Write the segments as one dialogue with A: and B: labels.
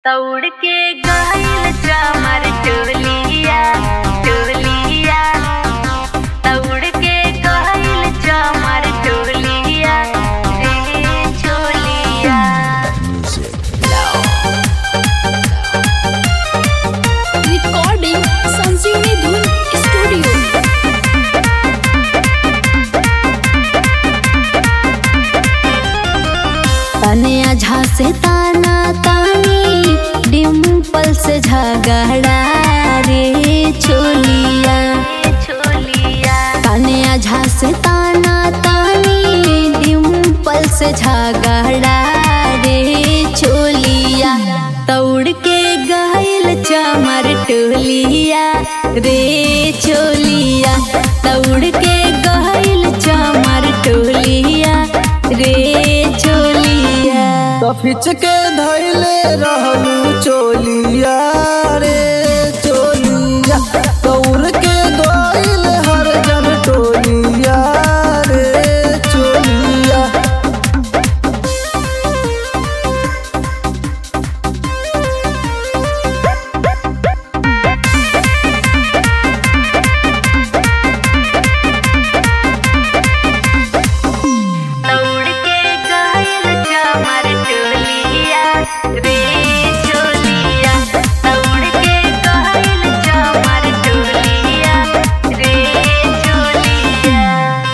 A: दौड़ के गइल चमर टोलिया टोलिया दौड़ के गइल चमर टोलिया रे चोलिया
B: recording संजीवनी धुन स्टूडियो
C: तनिया झासे ताना तानी डिम्पल से झगड़ा रे चोलिया
A: रे चोलिया
C: तनिया झासे ताना तानी डिम्पल से झगड़ा रे चोलिया दौड़ के गइल चमर टोलिया रे चोलिया दौड़ के गइल चमर टोलिया रे चोलिया
D: तो फिच के धैले रहलू चोलिया रे चोलिया दौड़ के गइल हर जन टोलिया रे चोलिया
A: दौड़ के गइल चमर टोलिया रे चोलिया दौड़ के गइल चमर टोलिया रे चोलिया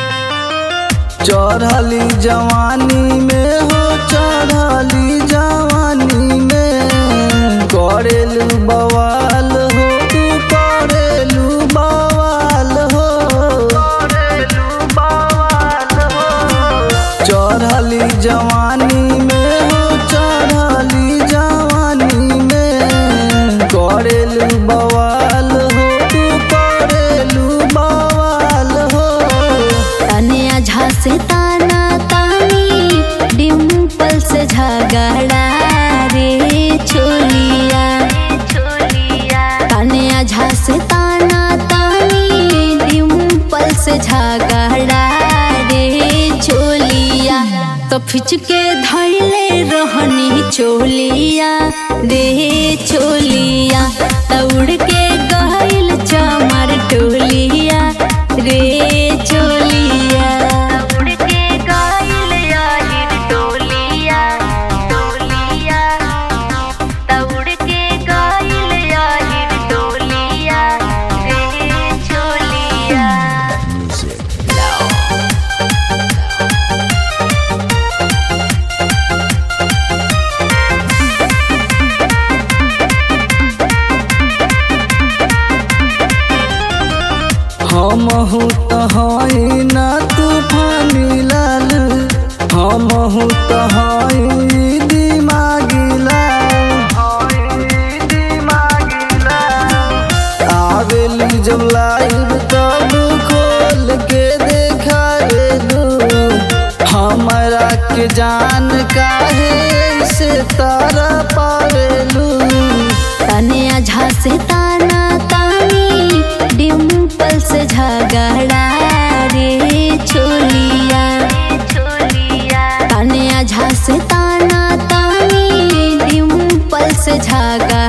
D: चढ़ली जवानी में हो चढ़ली जवानी में करेलू बवाल हो तू करेलू बवाल हो करेलू बवाल हो चढ़ली जवानी में हो चढ़ली जवानी में करेलू बवाल हो तू करेलू बवाल हो
C: तनिया झासे ताना तानी डिम्पल से झगड़ा रे चोलिया
A: चोलिया
C: तनिया झासे ताना तानी डिम्पल से झगड़ा रे चोलिया तो फिच के धैले रहनी चोलिया रे चोलिया दौड़ के गइल चमर टोलिया रे चोलिया
A: दौड़ के गइल याहिर टोलिया टोलिया दौड़ के गइल याहिर टोलिया रे चोलिया
D: हम हूँ तो हई ना तूफानी लाल हम हूँ तो हई दिमागी लाल आवेली जब लाइव तब खोल के देखावे दू हमरा के जान काहे से तारा पावेलू
C: तनिया झासे ताना तानी डिम्पल से झगड़ा रे चोलिया
A: चोलिया
C: तनिया झासे ताना तानी डिम्पल से झगड़ा